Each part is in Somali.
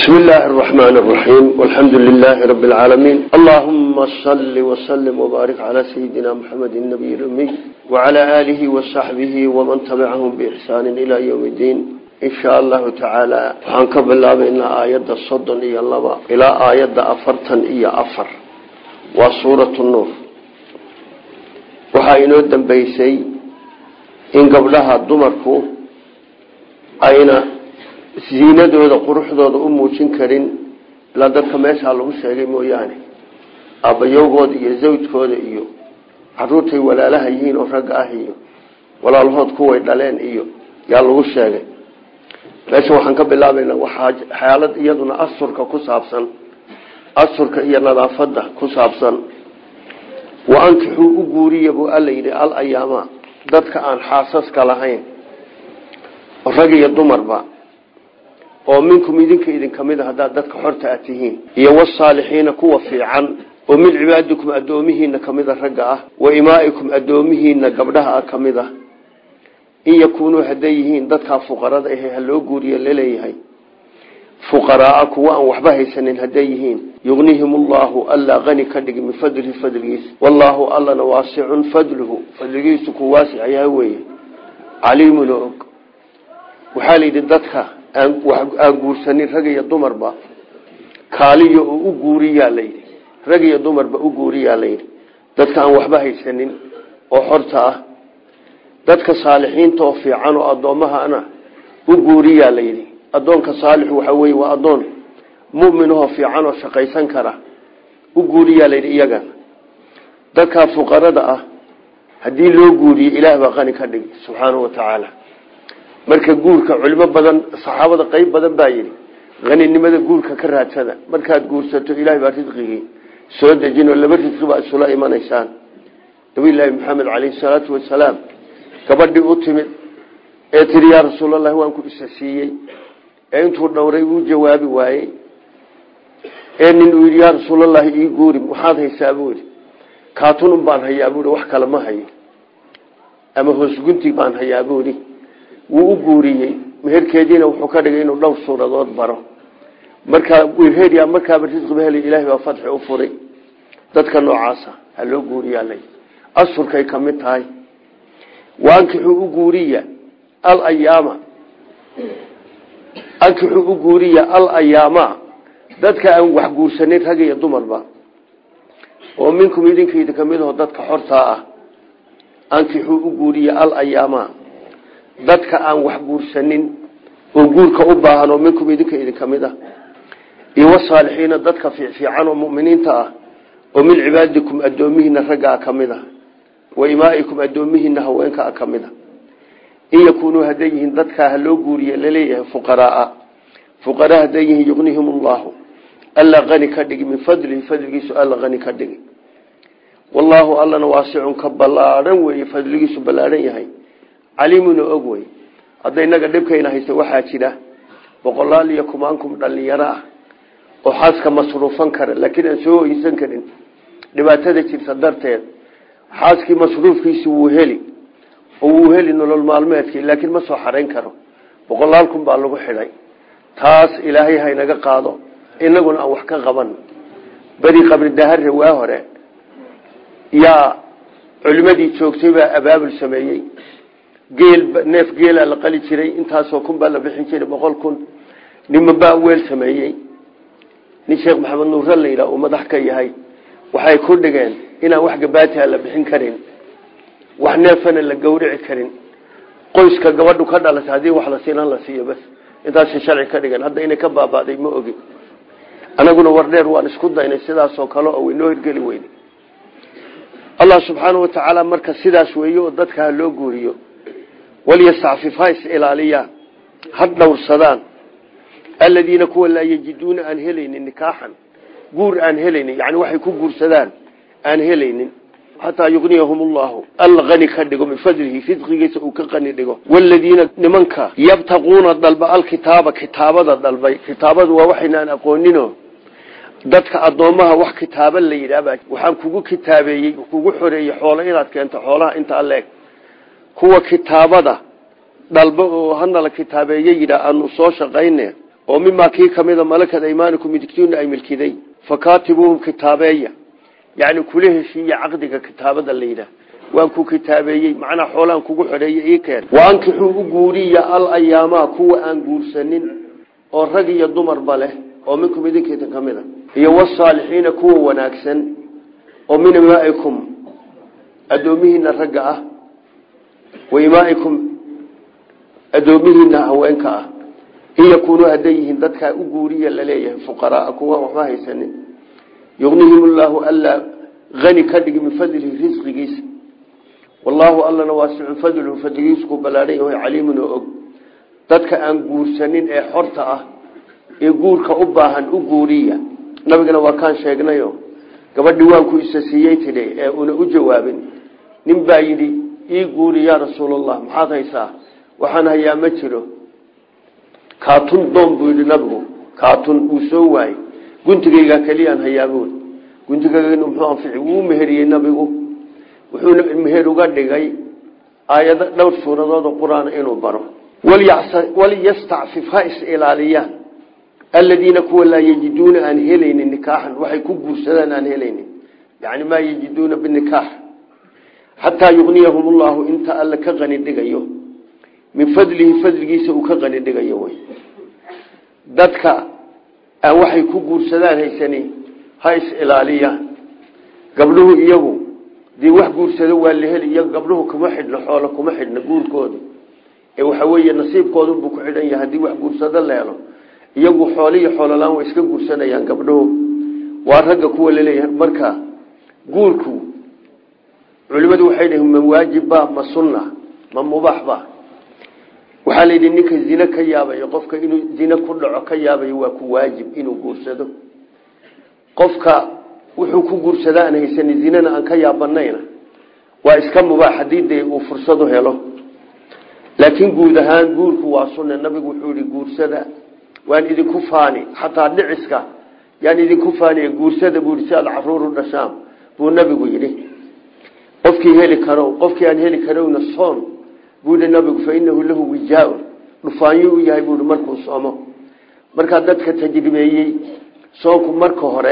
بسم الله الرحمن الرحيم والحمد لله رب العالمين اللهم صل وسلم وبارك على سيدنا محمد النبي الأمي وعلى آله وصحبه ومن تبعهم بإحسان إلى يوم الدين إن شاء الله تعالى وحنكب الله بإن آيات الصدن إيا الله إلى آيات أفرتا إيا أفر وصورة النور وحاينو الدنبيسي إن قبلها الدمركو أين ziinadooda quruxdooda u muujin karin ilaa dadka meeshaa lagu sheegay mooyaane aabbayowgooda iyo zawjkooda iyo caruurtay walaalaha yihiin oo ragga ah iyo walaalahood kuway dhaleen iyo yaa lagu sheegay meesha waxaan ka bilaabaynaa waxaa xaalad iyaduna asurka ku saabsan asurka iyo nadaafada ku saabsan wa ankixuu u guuriya buu alla yidhi al ayaama dadka aan xaasaska lahayn rag iyo dumarba oo minkum idinka idinka mid a haddaad dadka xorta a tihiin iyo wasaalixiina kuwa fiican oo min cibaadikum addoomihiina kamida ragga ah wa imaa'ikum addoomihiina gabdhaha ah ka mid ah in yakuunuu hadday yihiin dadkaa fuqarada ahe ha loo guuriyo laleeyahay fuqaraaa kuwa aan waxba haysanin hadday yihiin yugnihim ullahu allaa qani ka dhigi min fadlihi fadligiisa wallaahu allana waasicun fadluhu fadligiisu ku waasic yahay weeye caliimun og waxaa layidhi dadka aan guursanin rag iyo dumarba kaaliyo oo u guuriyaa layidhi rag iyo dumarba u guuriyaa layidhi dadka aan waxba haysanin oo xorta ah dadka saalixiinta oo fiican oo addoommahana u guuriyaa layidhi addoonka saalixu waxaa weye waa addoon mu'minahoo fiican oo shaqaysan kara u guuriyaa layidhi iyagana dadkaa fuqarada ah haddii loo guuriyo ilaah baa qani ka dhigi subxaanahu wa tacaala marka guurka culimo badan saxaabada qeyb badan baa yidhi haninimada guurka ka raadsada markaad guursato ilahay baa risqigii soo dejin oo laba risqi baa isula imanaysaan nabilaahi maxamed caleyhi salaatu wasalaam gabadhii u timid ee tiri yaa rasuulallahi waan ku isa siiyey ee intuu dhowray uu jawaabi waayey ee nin uu yidhi yaa rasuulallahi ii guuri maxaad haysaa buu yidhi kaatunun baan hayaa buui wax kale ma hayo ama hoosgunti baan hayaa buuhi wuu u guuriyey meherkeediina wuxuu ka dhigay inuu dhowr suuradood baro markaa wiilheedya markaaba risqiba helay ilaahay baa fadxi u furay dadka noocaasa ha loo guuriyaalay asurkay ka mid tahay waankixuu u guuriya alayaama ankixuu u guuriya al ayaama dadka aan wax guursanin rag iyo dumarba oo minkum idinka idinka mid aho dadka xortaa ah ankixuu u guuriya al ayaama dadka aan wax guursanin oo guurka u baahan oo minkum idinka idinka mid ah iyo wasaalixiina dadka fiifiican oo muminiinta ah oo min cibaadikum addoomihiina raggaa ka mid ah wa imaa'ikum addoomihiina haweenkaa ka mid a in yakuunuu hadday yihiin dadkaa ha loo guuriye laleeyahay fuqaraaa fuqaraa hadday yihiin yugnihim ullahu alla qani ka dhigi min fadlihi fadligiisu alla qani ka dhigi wallaahu allana waasicun ka ballaadhan weeye fadligiisu ballaadhan yahay caliimuna og wey hadda inaga dhibkayna haysta waxaa jira boqolaal iyo kumaankum dhalinyaro ah oo xaaska masruufan kara laakiin aan soo oysan karin dhibaatada jirta darteed xaaskii masruufkiisi wuu heli oo wuu heli nolol maalmeedkii laakiin ma soo xarayn karo boqolaal kun baa lagu xidhay taas ilaahay haynaga qaado inaguna aan wax ka qaban beri qabri dahare waa hore yaa culimadii joogtay baa abaabul sameeyey geel neef geela la qali jiray intaasoo kun baa la bixin jiray boqol kun niman baa weel sameeyey nin sheekh maxamed nuure la yidhaha uu madax ka yahay waxay ku dhigeen inaan wax gabaatiha la bixin karin wax neefana la gawrici karin qoyska gabadhu ka dhalatay haddii wax la siinan la siiyo bas intaasay sharci ka dhigeen hadda inay ka baaba'day ma ogin anaguna wardheer waan isku daynay sidaasoo kale oo waynoo hirgeli weyne allah subxaana wa tacaala marka sidaas weeye oo dadka ha loo guuriyo walyastacfif ha is ilaaliyaan ha dhowrsadaan aladiina kuwa laa yajiduuna aan helaynin nikaaxan guur aan helaynin yani waxay ku guursadaan aan helaynin xataa yugniyahum ullahu alla qani ka dhigo min fadlihi risqigiisa uu ka qani dhigo waladiina nimanka yabtaquuna dalba alkitaaba kitaabada dalbay kitaabadu waa waxaynaan aqoonino dadka addoommaha wax kitaaba la yidhaahba waxaan kugu kitaabeeyey kugu xoreeyey xoolo inaad keento xoolaha intaa leeg kuwa kitaabada dhalba oo hanala kitaabeeye yidhaa aanu soo shaqayne oo mimaa kii kamida malakad aymaanikum midigtiina ay milkiday fakaatibuuhum kitaabeeya yani kula heshiiya caqdiga kitaabada la yidhaah waan ku kitaabeeyey macnaa xoolaan kugu xidheeyey ii keen waankixuu u guuriya al ayaamaa kuwa aan guursanin oo rag iyo dumarba leh oo minkum idinkeetan ka mid a iyo wasaalixiina kuwa wanaagsan oo min imaaikum addoomihiina ragga ah wa imaaikum addoomihiina haweenka ah in yakuunuu hadday yihiin dadkaa u guuriya laleeyahay fuqaraaa kuwa waxba haysanin yugnihim llaahu alla ani ka dhigi min fadlihi risqigiisa wallaahu allana waasicun fadluhu fadligiisku ballaadhan yahay caliimun oo og dadka aan guursanin ee xorta ah ee guurka u baahan u guuriya nabigana waa kaan sheegnayo gabadhii waan ku isa siiyey tidhi ee una u jawaabin nin baa yidhi ii guuri yaa rasuulallah maxaad haysaa waxaan hayaa ma jiro kaatun doon buu yidhi nabigu kaatun uu soo waayey guntigaygaa keliyaan hayaabuun guntigaynu muxuu anfici wuu meheriyey nabigu wuxuuna meher uga dhigay aayado dhowr suuradood oo qur-aan inuu baro walyastacfif ha is ilaaliyaan aladiina kuwa laa yajiduuna aan helaynin nikaaxan waxay ku guursadaan aan helaynin yani maa yajiduuna binikaax xataa yugniyahum ullahu inta alle ka qani dhigayo min fadlihi fadligiisa uu ka qani dhigayo wy dadka aan waxay ku guursadaan haysani ha is ilaaliyaan gabdhuhu iyagu dii wax guursado waa la heli iyago gabdhuhu kuma xidhno xoolo kuma xidhno guurkooda ee waxa weeye nasiibkoodunbuu ku xidhan yahay haddii wax guursado la helo iyagu xooliyo xoololaan way iska guursanayaan gabdhuhu waa ragga kuwa laleeyahay marka guurku culimadu waxay dhihin ma waajibba ma sunna ma mubaaxba waxaa la yidhi ninka zine ka yaabayo qofka inuu zine ku dhaco ka yaabayo waa ku waajib inuu guursado qofka wuxuu ku guursada aan haysani zinana aan ka yaabanayna waa iska mubaax haddii dee uu fursadu helo laakiin guud ahaan guurku waa sunna nabigu wuxuu yihi guursada waan idinku faani xataa dhiciska yaan idinku faaniy guursada buu yidhi si aad caruur u dhashaan buu nabigu yidhi qofkii heli karo qofkii aan heli karowna soon buu yihi nabigu fa inahu lahu wijaaun dhufaanyo u yahay buu markuu soomo markaa dadka tajribeeyey soonku marka hore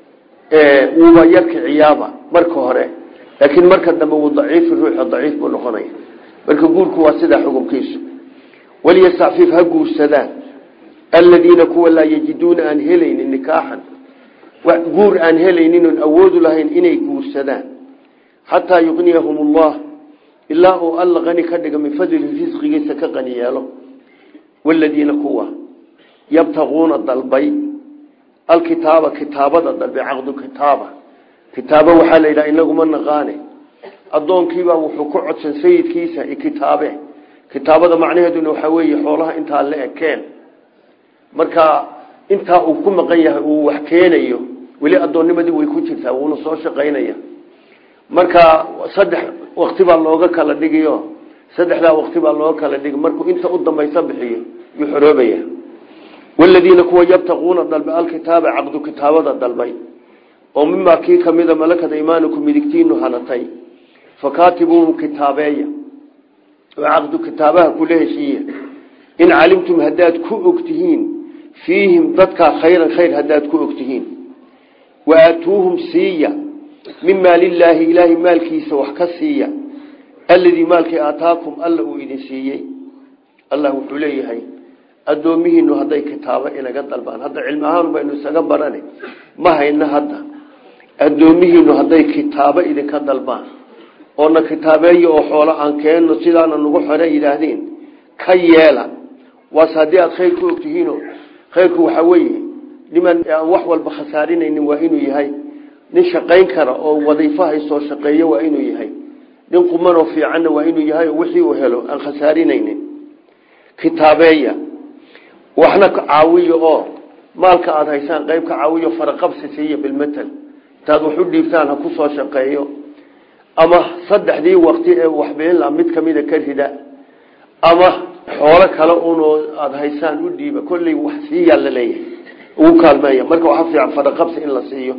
wuuba yarkiciyaaba marka hore laakiin marka dambe wuu daciifi ruuxa daciif buu noqonaya marka guurku waa sidaa xukunkiisu waliyastacfif ha guursadaan aladiina kuwa laa yajiduuna aan helaynin nikaaxan guur aan helaynin oon awoodu lahayn inay guursadaan xataa yuqniyahum allah ilaa uu alla qani ka dhiga min fadlihi risqigiisa ka qani yeelo waladiina kuwa yabtaquuna dalbay alkitaaba kitaabada dalbay caqdu kitaaba kitaaba waxaa la yidhaha inaguma naqaane addoonkiibaa wuxuu ku codsan sayidkiisa kitaabe kitaabada macnaheeduna waxaa weeye xoolaha intaa la ekeen marka intaa uu ku maqan yahay uu wax keenayo weli addoonnimadii way ku jirtaa wuuna soo shaqaynaya marka saddex wakti baa looga kala dhigiyo saddexdaa wakti baa looga kala dhigi markuu inta u dambaysa bixiyo yuu xoroobaya waladiina kuwa yabtaquuna dalbay alkitaaba caqdu kitaabada dalbay oo mimaa kii kamida malakada imaaniku midigtiinu hanatay fakaatibuuhum kitaabeeya oo caqdu kitaabaha kula heshiiya in calimtum haddaad ku ogtihiin fiihim dadkaa khayran khayr haddaad ku ogtihiin wa aatuuhum siiya min maalillaahi ilaahay maalkiisa wax ka siiya alladii maalkii aataakum alla uu idin siiyey allah wuxuu leeyahay addoomihiinu hadday kitaabo inaga dalbaan hadda cilmi ahaan baynu isaga barane ma hayno hadda addoomihiinu hadday kitaabo idinka dalbaan oona kitaabeeya oo xoolo aan keenno sidaana nagu xore yidhaahdeen ka yeela waase haddii aada khayr ku ogtihiino khayrku waxaa weeye niman aan wax walba khasaarinaynin waa inuu yahay nin shaqayn kara oo wadiifo haysoo shaqeeyo waa inuu yahay nin qumanoo fiicanna waa inuu yahay oo wixii uu helo aan khasaarinaynin kitaabeeya waxna caawiyo oo maalka aada haysaan qayb ka caawiyo faraqabsi siiya bilmatal intaad wax u dhiibtaan ha ku soo shaqeeyo ama saddexdii waqti ee waxbeenla mid kamida ka rida ama xoolo kale unoo aada haysaan u dhiiba kolley wax siiyaa la leeyahay ugu kaalmeeya marka waxaa fiican faraqabsi in la siiyo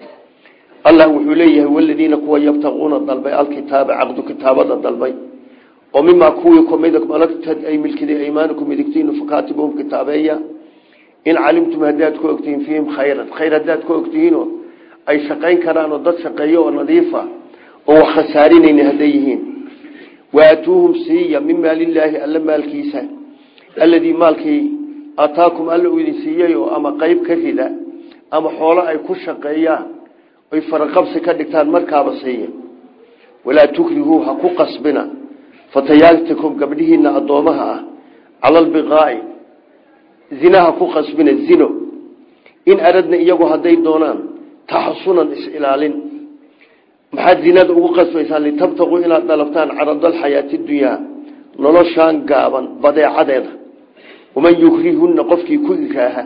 allah wuxuu leeyahay waladiina kuwa yabtaquuna dalbay alkitaaba caqdu kitaabada dalbay oo mimaa kuwii kumid malagtad ay milkiday aymaanikum midigtiinu fakaatibuhum kitaabeeya in calimtum haddaad ku ogtihiin fiihim khayran khayr haddaad ku ogtihiinoo ay shaqayn karaan oo dad shaqeeyo oo nadiifa oo wax khasaarinayni hadday yihiin waatuuhum siiya min maalillaahi alla maalkiisa alladii maalkii ataakum alla uu idin siiyey oo ama qeyb ka rida ama xoolo ay ku shaqeeyaan oy faraqabsi ka dhigtaan markaaba siiya walaa tukrihuu ha ku qasbina fatayaatikum gabdhihiina addoomaha ah cala albiqaa'i zinaha ku qasbina zino in aradna iyagu hadday doonaan taxasunan is-ilaalin maxaad zinada ugu qasbaysaan litabtaquu inaad dhalabtaan caradalxayaati dunyaa noloshaan gaaban badeecadeeda waman yukrihunna qofkii ku ikraaha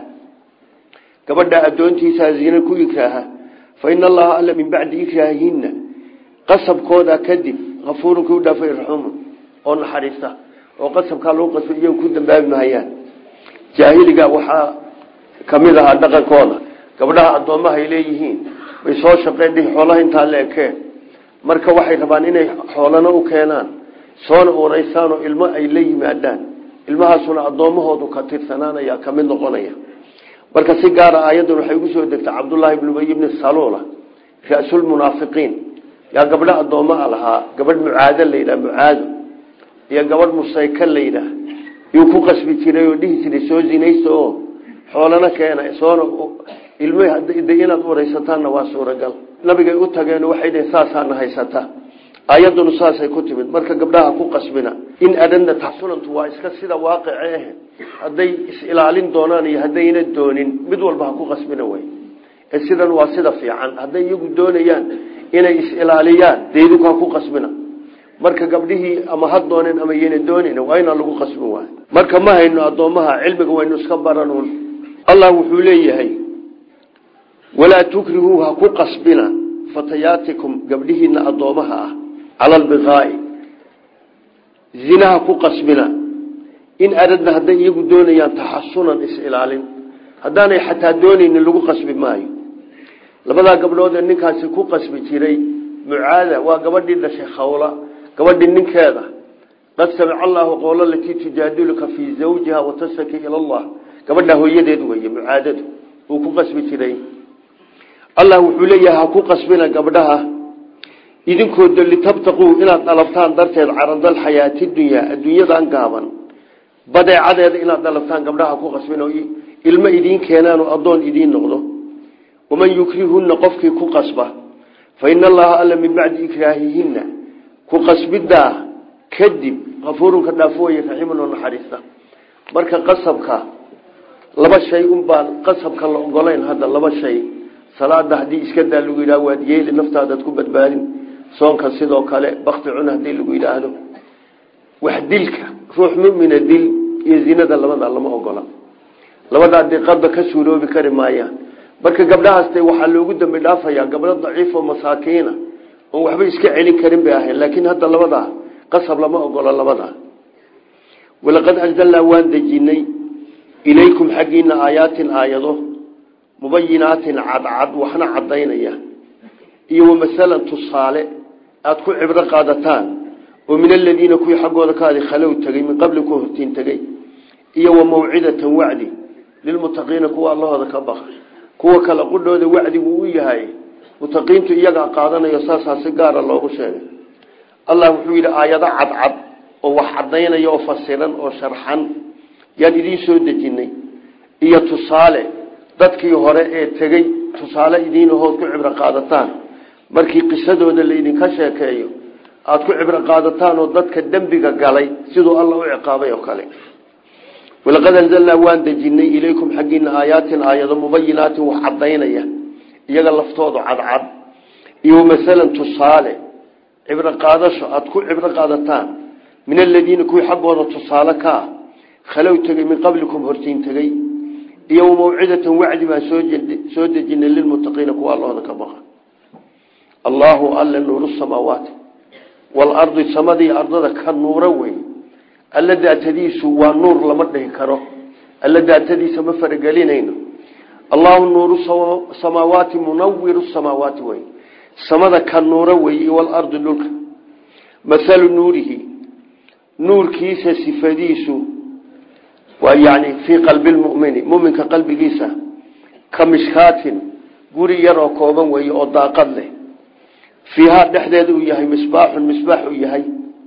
gabadha addoontiisaa zina ku ikraaha fa ina allaha alla min bacdi ikraahihinna qasabkooda kadib afuurun kii u dhaafay raxuumun oo naxariista oo qasabkaa lagu qasbay iyagu ku dambaabi mahayaan jaahiliga waxaa kamid ahaa dhaqankooda gabdhaha addoomaha ay leeyihiin bay soo shaqeen dhihi xoolaha intaa la ekeen marka waxay rabaan inay xoolana u keenaan soona uuraysaan oo ilmo ay la yimaadaan ilmahaasuna addoommahoodu ka tirsanaanaya ka mid noqonaya marka si gaara aayaddan waxay ugu soo degtay cabdullaahi ibnu ubay ibni saluula ra-sulmunaafiqiin yaa gabdho addoommaa lahaa gabadh mucaado la yidhaha mucaado iyo gabadh musayka la yidhaah yuu ku qasbi jiray oo dhihi jiray soo zinaysta oo xoolana keena soona ilm inaad uuraysataanna waa suuragal nabigay u tageen waxay dhheen saasaana haysata ayaddunu saasay ku timid marka gabdhaha ku qasbina in adhana taxsunantu waa iska sida waaqice ah hadday is-ilaalin doonaan iyo haddayna doonin mid walba ha ku qasbina way ee sidan waa sida fiican hadday iyagu doonayaan inay is-ilaaliyaan deeduka ha ku qasbina marka gabdhihii ama ha dooneen ama yayna doonin waa inaan lagu qasbin waay marka ma hayno addoommaha cilmiga waynu iska baranuun allah wuxuu leeyahay walaa tukrihuu ha ku qasbina fatayaatikum gabdhihiina addoomaha ah cala albiqaa'i zinaha ku qasbina in aradna hadday iyagu doonayaan taxasunan is-ilaalin haddaanay xataa doonaynin lagu qasbi maayo labadaa gabdhood ee ninkaasi ku qasbi jiray mucaada waa gabadhii dhashay khawla gabadhii ninkeeda qad samica allaahu qowla latii tujaadiluka fii zawjiha watashaki ila allah gabadhaa hooyadeed weeye mucaadadu uu ku qasbi jiray allah wuxuu leeyahay ha ku qasbina gabdhaha idinkooda litabtaquu inaad dhalabtaan darteed caradal xayaati dunyaa adduunyadan gaaban badeecadeeda inaad dhalabtaan gabdhaha ku qasbina ilmo idiin keenaan oo addoon idiin noqdo waman yukrihunna qofkii ku qasba fa ina allaha alla min bacdi ikraahihinna ku qasbidaa kadib kafuurunka dhaafooye raxiiman oo naxariista marka qasabka laba shay unbaan qasabka la ogolayn hadda laba shay salaada haddii iska daa lagu yidhah waad yeeli naftaadaad ku badbaadin soonka sidoo kale bakti cun haddii lagu yidhaahdo wax dilka ruux mumina dil iyo zinada labada lama ogola labadaa diqadba ka suuroobi kari maayaan marka gabdhahaas waxaa loogu dambi dhaafayaa gabdho daciif oo masaakiina oon waxba iska celin karin bay ahayn laakiin hadda labadaa qasab lama ogola labadaa walaqad anzalnaa waan dejinay ilaykum xaggiina aayaatin aayado mubayinaatin cadcad waxna cadaynaya iyo wamasalan tusaale aada ku cibro qaadataan oo min aladiina kuwii xaggooda kaadi khalow tegey min qabli ku hortiin tegey iyo wa mawcidatan wacdi lilmutaqiina kuwa allahooda ka baqa kuwa kale qudhooda wacdigu u yahay mutaqiintu iyagaa qaadanayo saasaa si gaara loogu sheegay allah wuxuu yidhi aayado cadcad oo wax cadaynaya oo fasiran oo sharxan yaan idiin soo dejinay iyo tusaale dadkii hore ee tegey tusaale idiinahood ku cibro qaadataan markii qisadooda laydinka sheekeeyo aada ku cibro qaadataan oo dadka dembiga galay siduu alla u ciqaabay oo kale walaqad anzalnaa waan dejinay ilaykum xaggiina aayaatin aayado mubayinaatin wax cadaynaya iyaga laftoodu cadcad iyo masalan tusaale cibro qaadasho aada ku cibro qaadataan min aladiina kuwii xaggooda tusaale ka ah khalow tegey min qablikum hortiin tegey iyo mawcidatan wacdi baan soo dejinay lilmutaqiina kuwa allahooda ka baqa allaahu alla nuuru samaawaati waalardi samadii ardada ka nuuro wey alla daatadiisu waa nuur lama dhihi karo alla daatadiisa ma faragelinayno allahu nuuru samaawaati munawiru samaawaati wey samada ka nuuro wey waalardi dhulka mahalu nuurihi nuurkiisa sifadiisu waa yani fii qalbi lmumini muminka qalbigiisa ka mishkaatin guri yar oo kooban weeye oo daaqad leh fiihaa dhexdeeda uu yahay misbaaxun misbaax uu yahay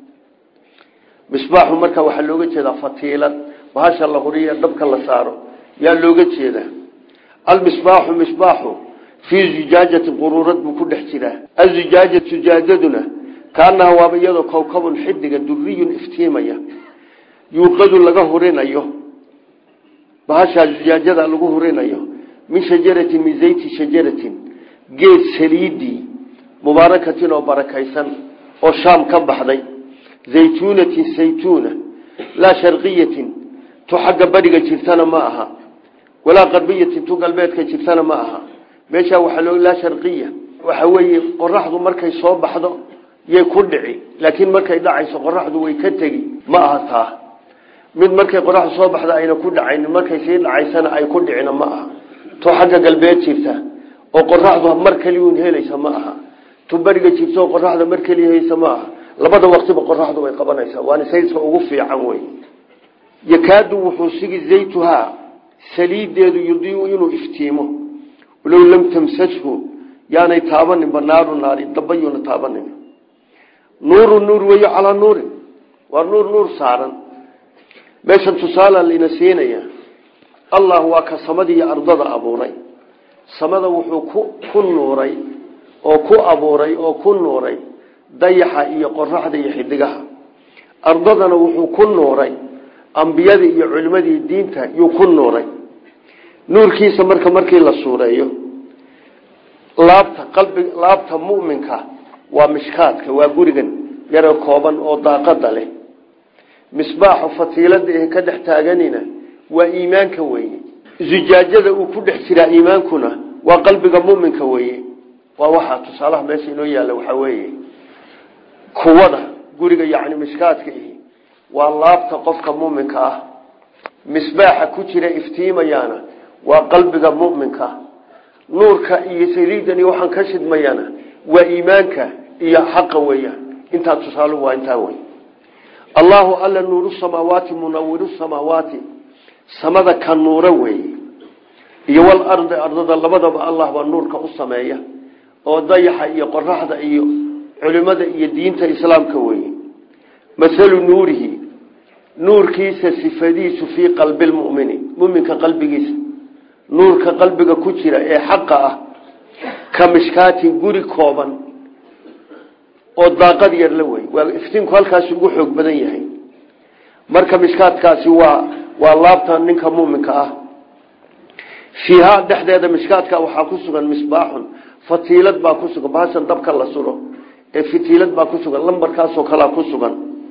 misbaaxu marka waxaa looga jeedaa fatiilad bahasha la huriya dabka la saaro yaa looga jeedaa almisbaaxu misbaaxu fii zujaajati quruurad buu ku dhex jiraa azujaajat zujaajaduna kaanaha waaba iyadoo kowkabun xidiga duriyun iftiimaya yuuqadu laga hurinayo bahashaa zujaajada lagu hurinayo min shajaratin min zayti shajaratin geed saliidii mubaarakatin oo barakaysan oo shaam ka baxday zaytuunatin saytuuna laa sharqiyatin tu xagga bariga jirtana ma aha walaa qarbiyatin tu galbeedka jirtana ma aha meeshaa waxaa loo laa sharqiya waxa weeye qoraxdu markay soo baxdo yay ku dhici laakiin markay dhacayso qoraxdu way ka tegi ma aha taa mid markay qoraxdu soo baxda ayna ku dhacaynin markay sii dhacaysana ay ku dhicina ma aha tu xagga galbeed jirta oo qoraxdu mar keliun helaysa ma aha tu beriga jirta oo qoraxda mar keliya haysa ma aha labada waqtiba qoraxdu way qabanaysaa waana sayska ugu fiican wey yakaadu wuxuu sigi zaytuhaa saliideedu yudiiu inuu iftiimo walow lam tamsashu yaanay taabaninba naaru naari dabayuuna taabanin nuuru nuur weyo calaa nuurin waa nuur nuur saaran meeshan tusaala layna siinaya allah waa ka samadii iyo ardada abuuray samada wuxuu ku ku nuuray oo ku abuuray oo ku nuuray dayaxa iyo qoraxda iyo xidigaha ardadana wuxuu ku nuuray ambiyadii iyo culimadii diinta yuu ku nuuray nuurkiisa marka markii la suureeyo laabta qalbi laabta mu'minka waa mishkaadka waa gurigan yaro kooban oo daaqada leh misbaaxu fatiilada ee ka dhex taaganina waa iimaanka weeye zujaajada uu ku dhex jiraa iimaankuna waa qalbiga muminka weeye waa waxaa tusaalaha meesha inoo yaalla waxaa weeye kuwada guriga yacni mishkaadka ihi waa laabta qofka muminka ah misbaaxa ku jira iftiimayaana waa qalbiga muminka nuurka iyo saliidani waxaan ka shidmayana waa iimaanka iyo xaqa weeyaan intaa tusaalu waa intaa wey allahu alla nuuru samaawaati munawiru samaawaati samada ka nuura weeye iyo walardi ardada labadaba allah baa nuurka u sameeya oo dayaxa iyo qoraxda iyo culimada iyo diinta islaamka weeye masalu nuurihi nuurkiisa sifadiisu fii qalbi lmumini muminka qalbigiisa nuurka qalbiga ku jira ee xaqa ah ka mishkaatin guri kooban oo daaqad yar la wey waa iftiinku halkaasi ugu xoog badan yahay marka mishkaadkaasi waa waa laabta ninka muminka ah fiihaa dhexdeeda mishkaadka waxaa ku sugan misbaaxun fatiilad baa ku sugan bahashan dabka la suro ee fitiilad baa ku sugan lambarkaasoo kalea ku sugan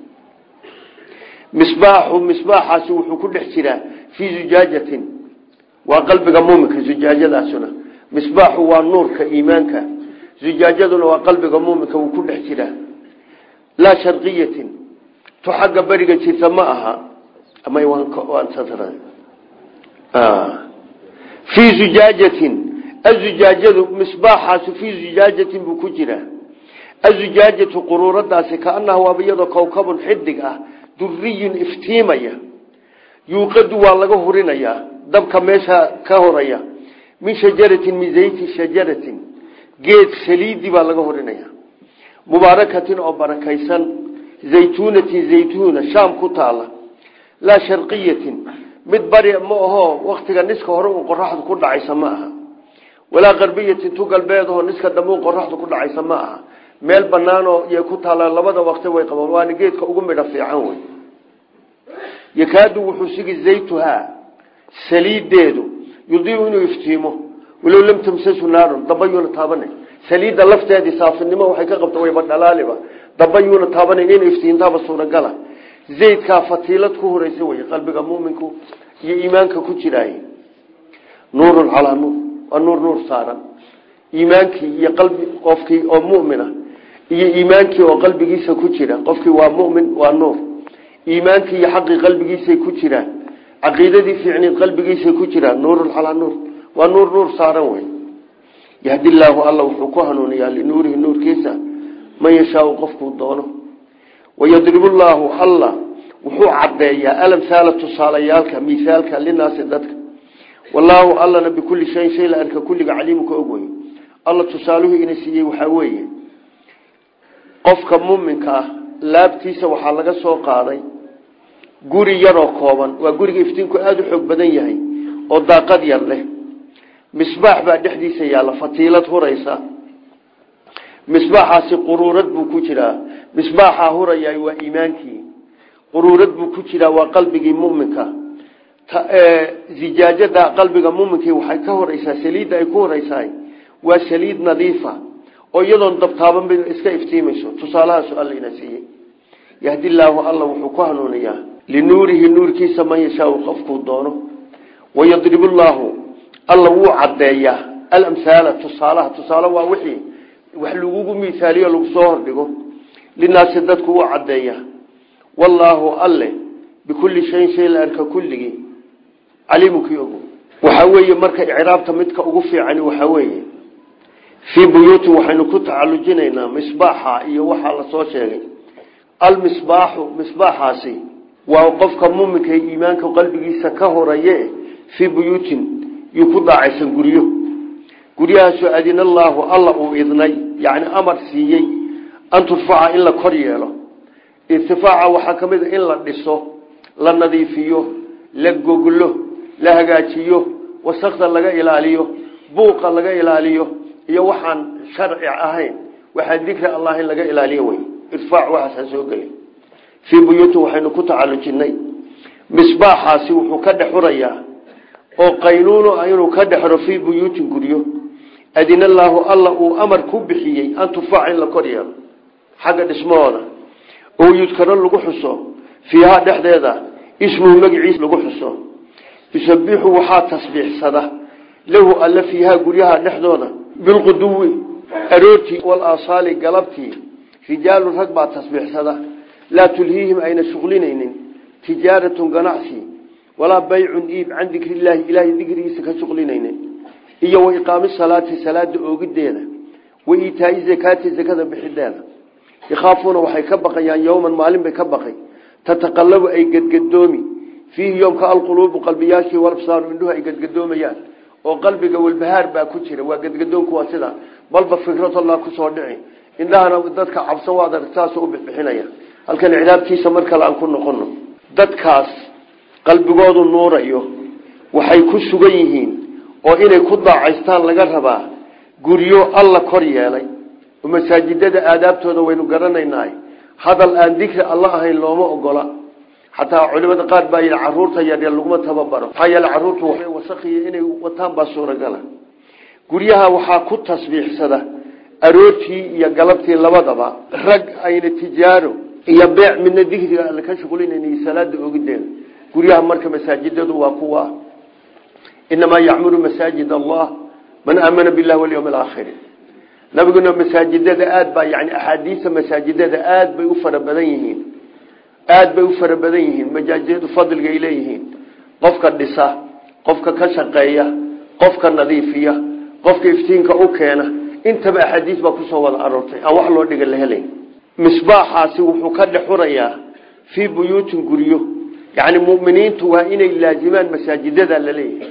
misbaaxu misbaaxaasi wuxuu ku dhex jiraa fii zujaajatin waa qalbiga muminka zujaajadaasuna misbaaxu waa nuurka iimaanka zujaajaduna waa qalbiga muminka wuu ku dhex jiraa laa sharqiyatin tu xagga beriga jirta ma aha fii zujaajatin azujaajadu misbaaxaasi fii zujaajatin buu ku jiraa azujaajatu quruuradaasi kaanaha waaba iyadoo kowkabun xidig ah duriyun iftiimaya yuuqadu waa laga hurinayaa dabka meesha ka horaya min shajaratin min zayti shajaratin geed saliidi baa laga horinaya mubaarakatin oo barakaysan zaytuunatin zaytuuna shaam ku taala laa sharqiyatin mid bari ma aho waktiga niska hore uu qoraxdu ku dhacaysa ma aha walaa qarbiyatin tu galbeedaho niska dambe u qoraxdu ku dhacaysa ma aha meel banaanoo yay ku taala labada waqti way qabaan waana geedka ugu midho fiican wey yakaadu wuxuu sigi zaytuhaa saliideedu yudiiu inuu iftiimo walow lam tamsasu naarun dabayuuna taabanay saliidda lafteedii saafinimo waxay ka qabta wayba dhalaaliba dabayuuna taabanay inay iftiintaaba suuragala zaydkaa fatiilad ku horeysa wey qalbiga muminku iyo iimaanka ku jiraay nuurun calaa nuur waa nuur nuur saaran iimaankii iyo qalbi qofkii oo mumina iyo iimaankii oo qalbigiisa ku jira qofkii waa mumin waa nuur iimaankii iyo xaqii qalbigiisay ku jiraan caqiidadii fiicneed qalbigiisay ku jiraan nuurun calaa nuur waa nuur nuur saaran wey yahdi llaahu alla wuxuu ku hanuuniyaa linuurihi nuurkiisa man yashaau qofkuu doono wayadribu llaahu alla wuxuu caddeeyaa alamhaala tusaalayaalka miaalka linaasi dadka wallaahu allana bikulli shayin shay la arka kulliga caliimuka og wey alla tusaaluhu ina siiyey waxaa weeye qofka muminka ah laabtiisa waxaa laga soo qaaday guri yaroo kooban waa guriga iftiinku aada u xoog badan yahay oo daaqad yar leh misbaax baa dhexdiisa yaalla fatiilad huraysa misbaaxaasi quruurad buu ku jiraa misbaaxaa hurayaa waa iimaankii quruurad buu ku jiraa waa qalbigii muminka zijaajada qalbiga muminkii waxay ka horeysaa saliidda ay ku horeysahay waa saliid nadiifa oo iyadoon dabtaaban ba iska iftiimayso tusaalahaasu alla ina siiyey yahdi llaahu alla wuxuu ku hanuuniyaa linuurihi nuurkiisa man yashaau qofkuu doono wayadribu llaahu alla wuu caddeeyaa alamhaala tusaalaha tusaale waa wixii wax lagugu miaaliyo lagu soo hordhigo linaasi dadku wuu caddeeyaa wallaahu alle bikulli shayin shay la arka kulligii caliimukii ogo waxaa weeye marka icraabta midka ugu fiicani waxaa weeye fii buyuutin waxaynu ku tacalujinaynaa misbaaxa iyo waxaa lasoo sheegay almisbaaxu misbaaxaasi waa qofka muminka iimaanka qalbigiisa ka horeeye fii buyuutin yuu ku daacaysan guryo guryahaasoo adina allaahu alla uu idnay yacni amar siiyey an turfaca in la kor yeelo irtifaaca waxaa ka mid a in la dhiso la nadiifiyo la goglo la hagaajiyo wasakda laga ilaaliyo buuqa laga ilaaliyo iyo waxaan sharci ahayn waxaa dikri allah in laga ilaaliyo wey irfaac waxaasaan soo gelin fii buyuutin waxaynu ku tacalujinay misbaaxaasi wuxuu ka dhex hurayaa oo qaynuuno inuu ka dhexro fii buyuutin guryo adina allaahu alla uu amar ku bixiyey an turfaca in la kor yeelo xagga dhismahooda oo yudkaro lagu xuso fiihaa dhexdeeda ismuhu magaciisa lagu xuso yusabixu waxaa tasbiixsada lahu alla fiihaa guryaha dhexdooda bilquduwi aroortii walaasaali galabtii rijaalun rag baa tasbiixsada laa tulhiihim ayna shuqlinaynin tijaaratun ganacsi walaa baycun iib can dikrillaahi ilaahay dikrigiisa ka shuqlinaynin iyo wa iqaami salaati salaada oogideeda wa iitaai zakaati zakada bixideeda yakhaafuuna waxay ka baqayaan yowman maalin bay ka baqay tataqalabu ay gedgadoomi fiihi yoomka alquluubu qalbiyaashii walabsaaru indhuhu ay gedgadoomayaan oo qalbiga walbahaar baa ku jira waa gedgadoonku waa sida balba fikradallah kusoo dhici indhahana dadka cabsan waad aragtaasoo u bixbixinaya halkan icraabtiisa mar kale aan ku noqono dadkaas qalbigoodu nuurayo waxay ku sugan yihiin oo inay ku daacaystaan laga rabaa guryo alla kor yeelay oo masaajidada aadaabtooda waynu garanaynaa hadal aan dikri alla ahayn looma ogola xataa culimada qaar baa yidhi caruurta yaryar laguma tababaro maxaa yeele caruurtu waxay wasakiya inay wataan baa suuragala guryaha waxaa ku tasbiixsada aroortii iyo galabtii labadaba rag ayna tijaaro iyo beec midna dikriga alle ka shuqulinayn iyo salaada ogideeda guryaha marka masaajidadu waa kuwa inamaa yacmuru masaajid allah man aamana billahi walyawmi alaakhiri nabiguna masaajidada aad baa yani axaadiisa masaajidada aad bay u fara badan yihiin aad bay u fara badan yihiin majaajidadu fadliga ay leeyihiin qofka dhisa qofka ka shaqeeya qofka nadiifiya qofka iftiinka u keena intaba axaadiis baa kusoo wada aroortay aan wax loo dhiga la helayn misbaaxaasi wuxuu ka dhexurayaa fii buyuutin guryo yani muminiintu waa inay laazimaan masaajidada laleeyahay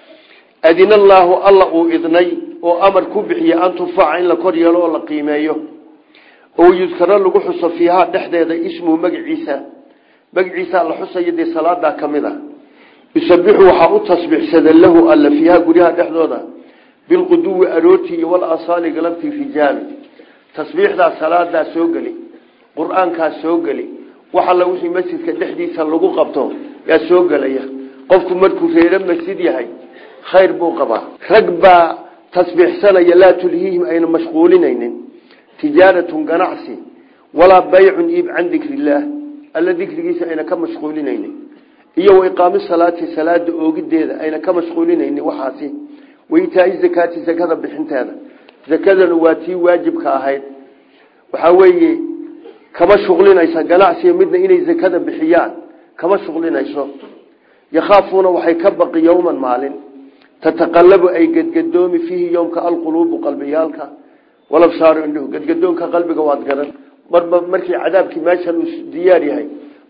adina allaahu alla uu idnay oo amar ku bixiye an turfaca in la kor yeelo oo la qiimeeyo oo yudkaro lagu xuso fiihaa dhexdeeda ismuhu magaciisa magaciisa la xusayo dee salaadaa ka mid a yusabixu waxaa u tasbiixsada lahu alla fiihaa guryaha dhexdooda bilquduwi aroortii iyo walasaali galabtii rijaal tasbiixdaa salaadaa soo geli qur-aankaa soo geli wax alla wixii masjidka dhexdiisa lagu qabto yaa soo gelaya qofku markuu reero masjid yahay khayr buu qabaa rag baa tasbiixsanaya laa tulhiihim ayna mashquulinaynin tijaaratun ganacsi walaa baycun iib can dikri illaah alla dikrigiisa ayna ka mashquulinaynin iyo wa iqaami salaati salaada oogideeda ayna ka mashquulinaynin waxaasi waitaai zakaati zakada bixinteeda zakadana waa tii waajibka ahayd waxaa weeye kama shuqlinaysa ganacsiga midna inay zakada bixiyaan kama shuqlinayso yakhaafuuna waxay ka baqi yowman maalin tataqalabu ay gedgadoomi fiihi yowmka alquluubu qalbiyaalka walabsaaru indhuhu gedgadoonka qalbiga waad garan marba markii cadaabkii meeshan uu diyaar yahay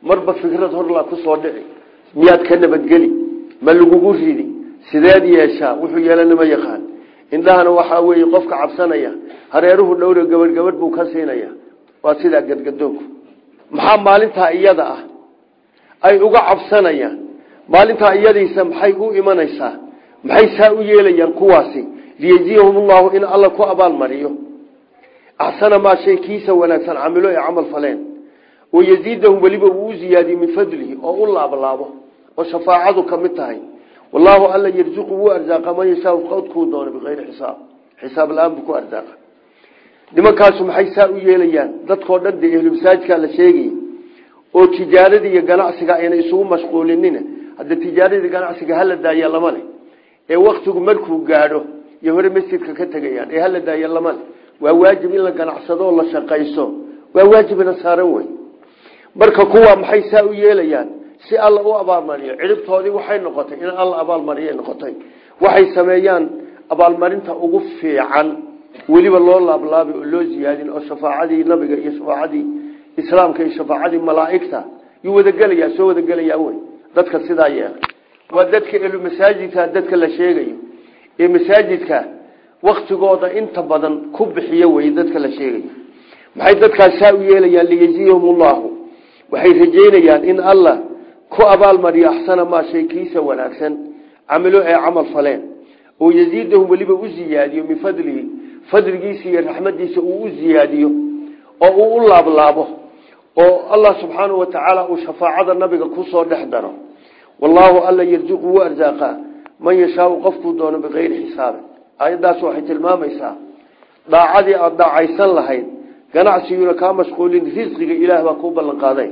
marba fikrad horlaa kusoo dhici miyaad ka nabadgeli ma lagugu ridi sideed yeeshaa wuxuu yeelana ma yaqaan indhahana waxaa weeye qofka cabsanaya hareeruhu dhowra gabadh gabadh buu ka siinaya waa sidaa gadgadoonku maxaa maalintaa iyada ah ay uga cabsanayaan maalintaa iyadiisa maxay u imanaysaa maxay saa u yeelayaan kuwaasi liyejziyahum ullahu in alla ku abaalmariyo axsana maa shay kiisa wanaagsan camilo ee camal faleen wayaziidahum weliba uu u ziyaadiyo min fadlihi oo u laablaabo oo shafaacadu ka mid tahay wallaahu alla yarzuqu wuu arsaaqa man yashaa qowdkuu doono bikayri xisaab xisaab la-aan buu ku arsaaqa nimankaasu maxay saa u yeelayaan dadkoo dhan dee ehlu masaajidkaa la sheegaya oo tijaaradii iyo ganacsiga ayna isugu mashquulinina hadda tijaaradii ganacsiga hala daaya lama leh ee waktigu markuu gaadho iyo hore masjidka ka tegayaan ee hala daaya lama leh waa waajib in la ganacsado oo la shaqayso waa waajibna saaran wey marka kuwa maxay saa u yeelayaan si alla u abaalmariyo ciribtoodii waxay noqotay in alla abaalmariya noqotay waxay sameeyaan abaalmarinta ugu fiican weliba loo laablaabay oo loo ziyaadin oo shafaacadii nabiga iyo shafaacadii islaamka iyo shafaacadii malaaigta yuu wadagelayaa soo wadagelayaa wey dadka sidaa yeelay waa dadka elu masaajidka dadka la sheegayo ee masaajidka waktigooda inta badan ku bixiyo wey dadka la sheegayo maxay dadkaas saa u yeelayaan liyejziyahum ullahu waxay rajeynayaan in allah ku abaalmariyo axsana maa shay kiisa wanaagsan camilo ee camal faleen oo yaziidahum weliba u ziyaadiyo min fadlihi fadligiisa iyo raxmadiisa uu u ziyaadiyo oo uu u laablaabo oo allah subxaanahu wa tacaala uu shafaacada nabiga kusoo dhex daro wallaahu alla yarzuqu wuu arsaaqaa man yashaau qofkuu doono bikayri xisaabin aayaddaas waxay tilmaamaysaa daacadii aada daacaysan lahayd ganacsiguna kaa mashquulin risqiga ilaah baa kuu ballan qaaday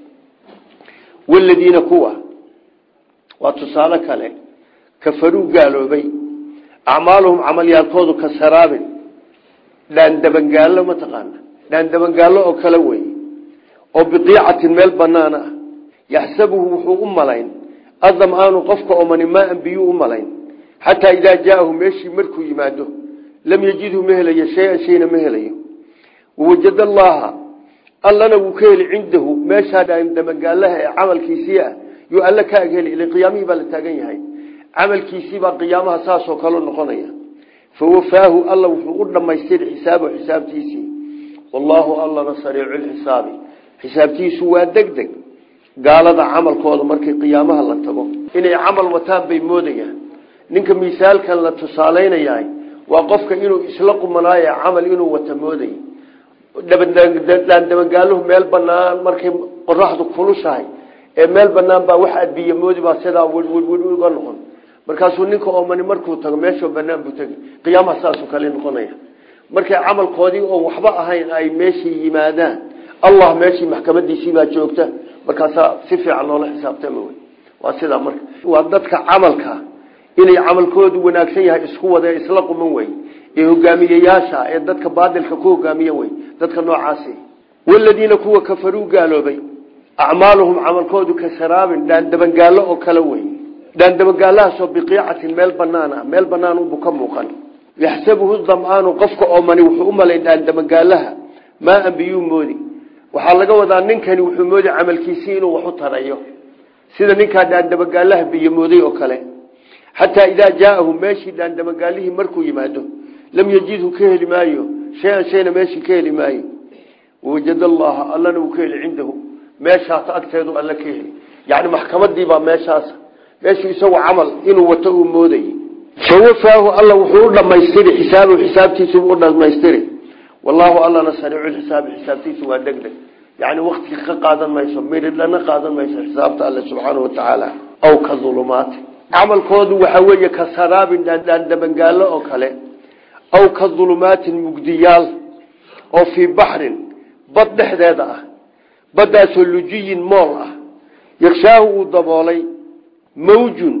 waladiina kuwa waa tusaale kale kafaruu gaaloobay acmaaluhum camalyaalkoodu ka saraabin dhaandabangaallo mataqaana dhaandabangaallo oo kale wey oo biqiicatin meel banaan ah yaxsabuhu wuxuu u malayn adam-aanu qofka omani maaan biyuu u malayn xataa idaa jaaahu meeshii markuu yimaado lam yajidhu ma helayo shay-an shayna ma helayo wawajad allaha allana wuu ka heli cindahu meeshaa dhaandabagaalaha ee camalkiisii ah yuu alle ka agheli ila qiyaamihii baa la taagan yahay camalkiisiibaa qiyaamaha saasoo kale noqonaya fawafaahu alla wuxuu u dhamaystiri xisaabahu xisaabtiisii wallaahu allana sariicu lxisaabi xisaabtiisu waa deg deg gaalada camalkooda markii qiyaamaha la tago inay camal wataan bay moodayaan ninka misaalkan la tusaalaynayaa waa qofka inuu isla qumanaayo camal inuu wata mooday dhaandabangaaluhu meel banaan markay qoraxdu kulushahay ee meel banaan baa wax adbiya moodi baa sidaa wwwr uga noqon markaasuu ninka oomani markuu tago meeshoo banaan buu tegi qiyaamaha saasuu kale noqonaya markay camalkoodii oo waxba ahayn ay meeshii yimaadaan allah meeshii maxkamadiisiibaa joogta markaasaa si fiican loola xisaabtama wey waa sidaa marka waa dadka camalka inay camalkoodu wanaagsan yahay isku wada isla quman wey ee hogaamiyeyaasha ee dadka baadilka ku hogaamiye wey dadka noocaasi waladiina kuwa kafaruu gaaloobay acmaaluhum camalkoodu ka saraabin dhaandabangaallo oo kale wey dhaandabagaalahaasoo biqiicatin meel banaan ah meel banaan unbuu ka muuqan yaxsabuhu dam'aanu qofka oomani wuxuu u malayn dhaandabagaalaha maaan biyuu moodi waxaa laga wadaa ninkani wuxuu moodi camalkiisii inuu wax u tarayo sida ninkaa dhaandabagaalaha biyo mooday oo kale xataa idaa jaaahu meeshii dhaandabagaalihii markuu yimaado lam yajidhu ka heli maayo shay-an shayna meeshii ka heli maayo wawajad allaha allana uu ka heli cindahu meeshaas agteedu alle ka heli yani maxkamadiibaa meeshaas meeshuu isagu camal inuu wato uu moodayy fawafaahu alla wuxuu u dhamaystiri xisaabahu xisaabtiisuu u dhamaystiri wallaahu allana sariiculxisaabi xisaabtiisu waa deg deg yani wakti ka qaadan mayso midhidhana qaadan mayso xisaabta alle subxaana wa tacaala aw ka ulumaati camalkoodu waxaa weeye ka saraabin dhaandabangaallo oo kale aw ka ulumaatin mugdiyaal oo fii baxrin bad dhexdeeda ah baddaasoo lujiyin mool ah yakshaahu uu daboolay mawjun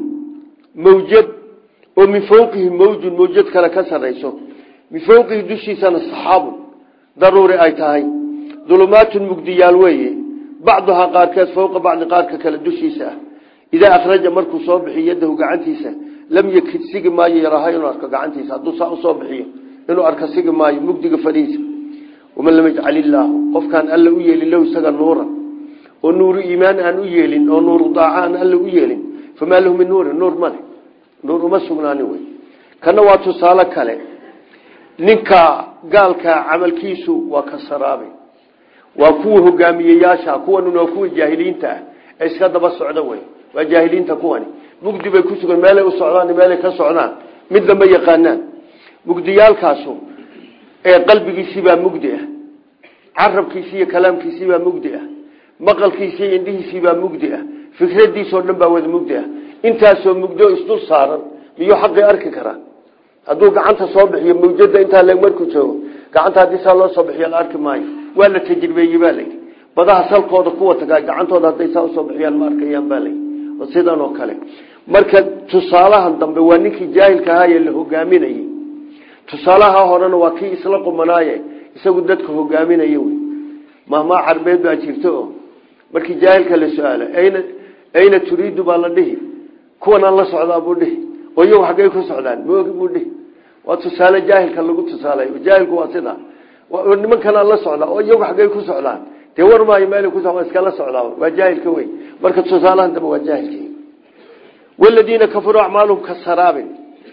mawjad oo min fawqihi mawjun mawjad kale ka sarayso min fawqihi dushiisana saxaabun daruuri ay tahay dulumaatun mugdiyaal weeye bacduhaa qaarkeed fawqa bacdi qaarka kale dushiisa ah idaa akhraja markuu soo bixiyo yadahu gacantiisa lam yakid sigi maayo yaraha inuu arko gacantiisa hadduu saa usoo bixiyo inuu arko sigi maayo mugdiga fadhiisa waman lam yajcal illaahu qofkaan alla u yeelin lahu isaga nuuran oo nuuru iimaan aan u yeelin oo nuuru daaca aan alle u yeelin famaa lahu min nuurin nuur male nuur uma sugnaanin wey kana waa tusaale kale ninka gaalka camalkiisu waa ka saraabi waa kuwa hogaamiyeyaasha kuwan waa kuwa jaahiliinta ah ee iska daba socda wey waa jaahiliinta kuwani mugdi bay ku sugan meelay u socdaan meelay ka socdaan mid lama yaqaanaan mugdiyaalkaasu ee qalbigiisiibaa mugdi ah carabkiisi iyo kalaamkiisiibaa mugdi ah maqalkiisi iyo indhihiisiibaa mugdi ah fikradiisoo dhan baa wada mugdi ah intaasoo mugdo isdul saaran miyuu xaqii arki karaa hadduu gacanta soo bixiyo mawjada intaa le markuu joogo gacanta haddii saa loo soo bixiyo la arki maayo waa la tajribeeyey baa layidhi badaha salkooda kuwa tagaa gacantooda hadday saa usoo bixiyaan ma arkayaan baa layidhi oo sidan oo kale marka tusaalahan dambe waa ninkii jaahilka ahaa ee la hogaaminayey tusaalaha horena waa kii isla qumanaaye isagu dadka hogaaminaya wey mahmaa carbeed baa jirta oo markii jaahilka la su-aalo ayna ayna turiidu baa la dhihi kuwanaan la socdaa buu dhihi oo iyagu xaggay ku socdaan maogi buu dhihi waa tusaale jaahilka lagu tusaalay jaahilku waa sidaa nimankanaan la socdaa oo iyagu xaggay ku socdaan dee war maayo meel ku iskala socdaa waa jaahilka wey marka tusaalahan dambe waa jaahilki waladiina kafaruu acmaalum ka saraabin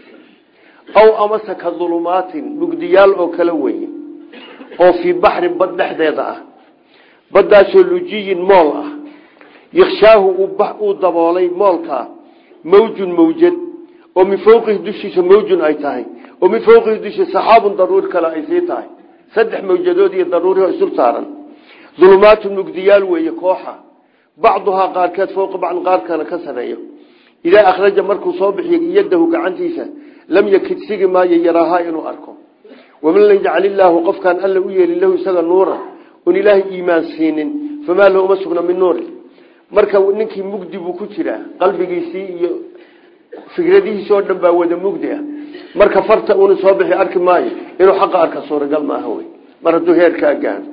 aw amase ka dulumaatin mugdiyaal oo kala weye oo fii baxrin bad dhexdeeda ah baddaasoo lujiyin mool ah yakshaahu uu daboolay moolkaa mawjun mawjad oo min fawqihi dushiisa mawjun ay tahay oo min fawqihi dushiisa saxaabun daruuri kale ay sii tahay saddex mawjadood iyo daruuriho isul saaran dulumaatun mugdiyaal weeye kooxa bacduhaa qaarkeed fowqa bacdin qaarkana ka sareeyo idaa akhraja markuu soo bixiyo yadahu gacantiisa lam yakid sigi maayo yaraahaa inuu arko waman lam yajcal illaahu qofkaan alla u yeelin lahu isaga nuura oon ilaahay iimaan siinin famaa lahu uma sugna min nuuri marka ninkii mugdi buu ku jiraa qalbigiisii iyo fikradihiisi oo dhan baa wada mugdi ah marka farta uuna soo bixi arki maayo inuu xaqa arka suuragal maaha wey mar hadduu heerkaa gaano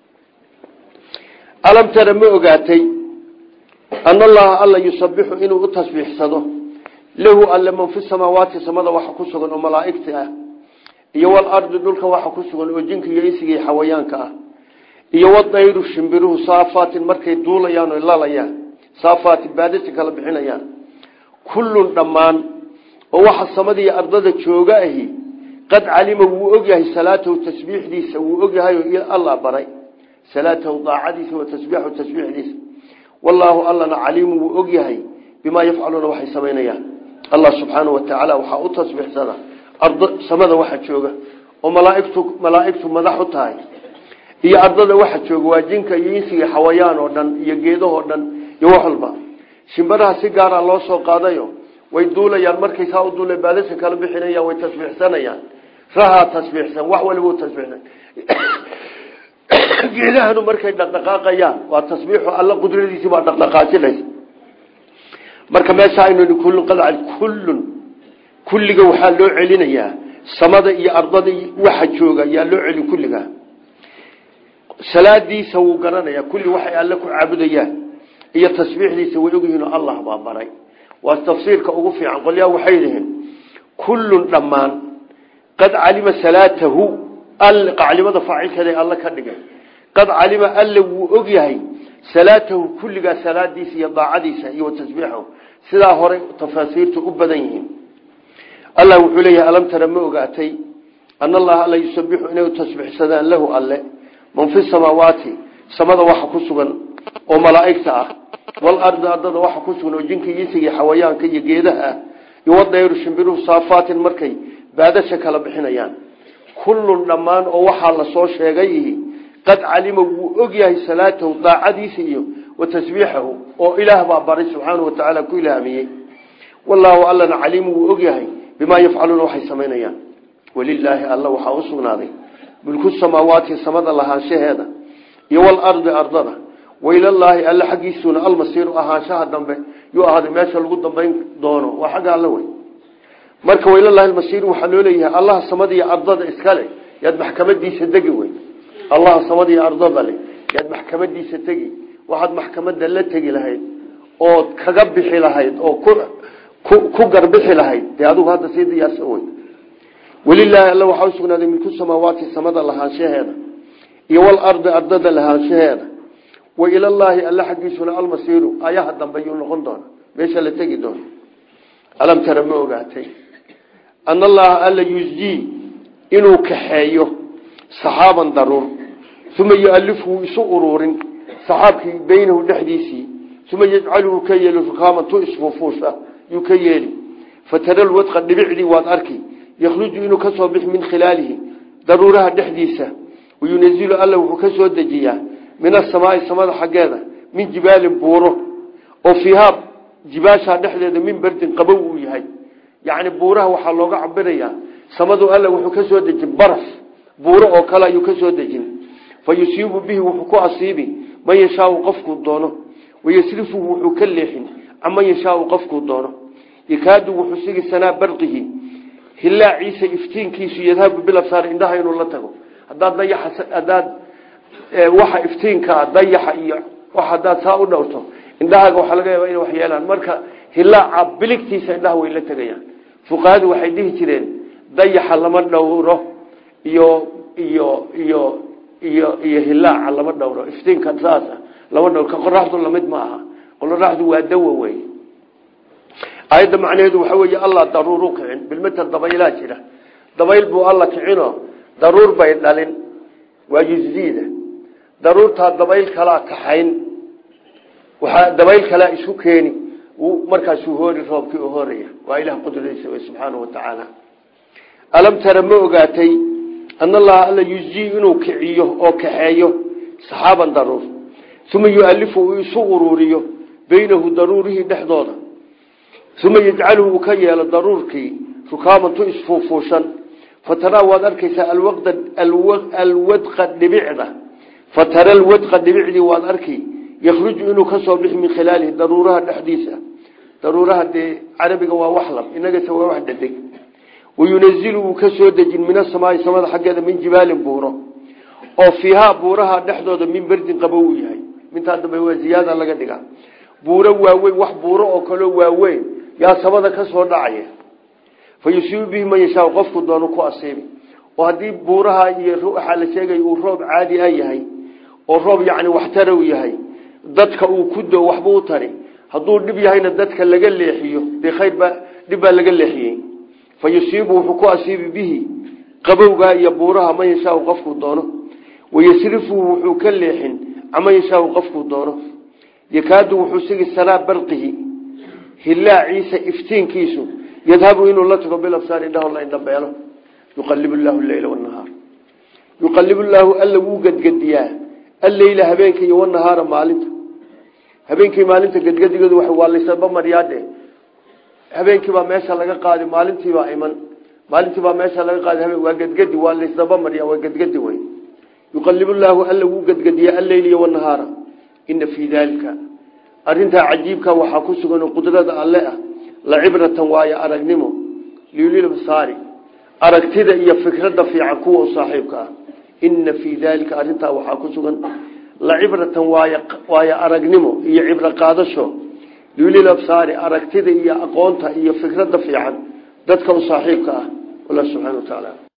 alam tara ma ogaatay ana allaha alla yusabixu inuu u tasbiixsado lahu alle man fi samaawaati samada waxa ku sugan oo malaa'igta ah iyo walardi dhulka waxa ku sugan oo jinka iyo isiga iyo xawayaanka ah iyo wadayru shimbiruhu saafaatin markay duulayaan o lalayaan saafaatin baadasi kala bixinayaan kullun dhammaan oo waxa samada iyo ardada jooga ahi qad calima wuu ogyahay salaatahu tasbiixdiisa wuu ogyahay allah baray salaatahu daacadiisa wa tasbiixahu tasbiixdiisa wallaahu allana caliimu wuu ogyahay bimaa yafcaluuna waxay samaynayaan allah subxaanau watacaala waxaa u tasbiixsada samada waxa jooga oo malaaigtu malaaigtu madax u tahay iyo ardada waxa jooga waa jinka iyo insiga xawayaan oo dhan iyo geedahoo dhan iyo wax walba shimbaraha si gaara loo soo qaadayo way duulayaan markay saa u duula baadasa kala bixinayaan way tasbiixsanayaan rahaa tasbiixsan wax waliba tasbiixsan geedahanu markay dhaqdhaqaaqayaan waa tasbiixu alla qudradiisii baa dhaqdhaqaajinaysa marka meesha aynu kullun qadcal kullun kulliga waxaa loo celinayaa samada iyo ardada waxa jooga yaa loo celin kulliga salaadiisa wuu garanayaa kulli waxay alle ku caabudayaan iyo tasbiixdiisa way ogyihiin oo allah baa baray waa tafsiirka ugu fiican qolyaa waxay yihiin kullun dhammaan qad calima salaatahu qaclimada faacilkeeda alle ka dhigay qad calima alle wuu ogyahay salaatahu kulligaa salaadiisa iyo daacadiisa iyo tasbiixahu sidaa hore tafaasiirtu u badan yihiin allah wuxuu leeyahay alam tara ma ogaatay ana allaha alla yusabixu inay tasbiixsadaan lahu alle man fi samaawaati samada waxa ku sugan oo malaa'igta ah walardi ardada waxa ku sugan oo jinka yisiga xawayaanka iyo geedaha ah iyo wadayru shimbiruhu saafaatin markay baadasha kala bixinayaan kullun dhammaan oo waxaa la soo sheegay qad calima wuu ogyahay salaatahu daacadiisa iyo wa tasbiixahu oo ilaah baa baray subxaanau watacaala ku ilhaamiyey wallaahu allana caliimu wuu ogyahay bimaa yafcaluuna waxay samaynayaan walilaahi alla waxaa u sugnaaday mulku samaawaati samada lahaanshaheeda iyo walardi ardada wailallaahi alle xaggiisuuna almasiiru ahaanshaha dambe yuu ahaaday meesha lagu dambayn doono waa xagga alle wey marka wailallaahi almasiiru waxaa loo leeyahay allaha samada iyo ardada iskale yaad maxkamadiisa degi wey allaha samada iyo ardada le yaad maxkamadiisa tegi waxaad maxkamada la tegi lahayd ood kaga bixi lahayd oo ku garbixi lahayd dee adigu hadda sii diyaarsan wey welilaahi alle waxaa usugnaaday milku samaawaati samada lahaanshaheeda iyo walardi ardada lahaanshaheeda wa ilallaahi alla xaggiisuna almasiiru ayaha dambe yuu noqon doona meesha la tegi doono alam tara ma ogaatay ana allaha alla yusjii inuu kaxeeyo saxaaban daruur uma yualifhu isu uruurin saxaabkii beynahu dhexdiisii uma yajcaluhu ka yeeli rukaaman tu isfuufuusha yuu ka yeeli fatara lwadqa dhibicdii waad arki yakhruju inuu ka soo bixi min khilaalihi daruuraha dhexdiisa wayunazilu alla wuxuu ka soo dejiyaa min asamaai samada xaggeeda min jibaalin buuro oo fiihaa jibaashaa dhexdeeda min berdin qabow uu yahay yacni buuraha waxaa looga cabirayaa samadu alla wuxuu ka soo dejin baraf buuro oo kale ayuu ka soo dejin fa yusiibu bihi wuxuu ku asiibi man yashaau qofkuu doono wayasrifuhu wuxuu ka leexin caman yashaau qofkuu doono yakaadu wuxuu sigi sanaa barqihi hilaaciisa iftiinkiisu yadhabu bilabsaar indhaha inuu la tago hadaad dayaxa hadaad waxa iftiinkaa dayaxa iyo wax hadaad saa u dhowrto indhahaaga waxaa laga yaaba inay wax yeelaan marka hilaaca biligtiisa indhaha way la tegayaan fuqahadu waxay dhihi jireen dayaxa lama dhowro iyo iyo iyo iyo iyo hilaaca lama dhowro iftiinka saasa lama dhowro ka qoraxdu lamid ma aha qoraxdu waa dawa wey aayadda macnaheedu waxa weeye allah daruuru kicin bilmata dabaylaa jira dabayl buu alla kicino daruur bay dhalin waa yusdiida daruurtaa dabayl kalaa kaxayn waxaa dabayl kalaa isu keeni markaasuu hoori roobkii u horaya waa ilaah qudradiisa wey subxaanau watacaala alam tara ma ogaatay ana allaha alla yusjii inuu kiciyo oo kaxeeyo saxaaban daruur uma yualifu uu isu uruuriyo beynahu daruurihii dhexdooda uma yajcaluhu uu ka yeelo daruurkii rukaamantu isfuufuushan fataraa waad arkaysaa alwadqa dhibicda fatara alwadqa dhibicdii waad arki yakhruju inuu ka soo bixi min khilaalihi daruuraha dhexdiisa daruuraha dee carabiga waa waxlab inagase waa wax dhedeg wayunazilu wuu ka soo dejin min asamaai samada xaggeeda min jibaalin buuro oo fiihaa buuraha dhexdooda min berdin qabow uu yahay mintaa dambe waa ziyaada laga dhigaa buuro waaweyn wax buuro oo kaloo waaweyn yaa samada ka soo dhacaya fa yusiibu bihi man yashaa qofku doonu ku asiibi oo haddii buuraha iyo waxaa la sheegay uu roob caadi a yahay oo roob yacni waxtara u yahay dadka uu ku do waxbuu u tari hadduu dhib yahayna dadka laga leexiyo dee khayr baa dhib baa laga leexiyey fa yusiibu wuxuu ku asiibi bihi qabowgaa iyo buuraha man yashaau qofkuu doono wayasrifuhu wuxuu ka leexin caman yashaau qofkuu doono yakaadu wuxuu sigi sanaa barqihi hilaaciisa iftiinkiisu yadhabu inuu la tago bilabsaar indhaho la indhabeelo yuqalib llahu leyla wanahaar yuqalib llaahu alla wuu gedgediyaa alleyla habeenka iyo wanahaara maalinta habeenkii maalinta gedgedigeedu waa laysaba maryaadhe habeenkiibaa meesha laga qaadi maalintiibaa iman maalintiibaa meesha laga qaadi habeen waa gedgedi waa laysdaba marya waa gedgedi wey yuqalib llaahu alla wuu gedgediyaa alleyla iyo wanahaara ina fii daalika arintaa cajiibka waxaa ku sugan qudrada alle ah la cibratan waayo aragnimo liulilabsaari aragtida iyo fikradda fiican kuwa u saaxiibka ah ina fii daalika arintaa waxaa ku sugan la cibratan waayo aragnimo iyo cibro qaadasho liulilabsaari aragtida iyo aqoonta iyo fikradda fiican dadka u saaxiibka ah allah subxana wa tacaala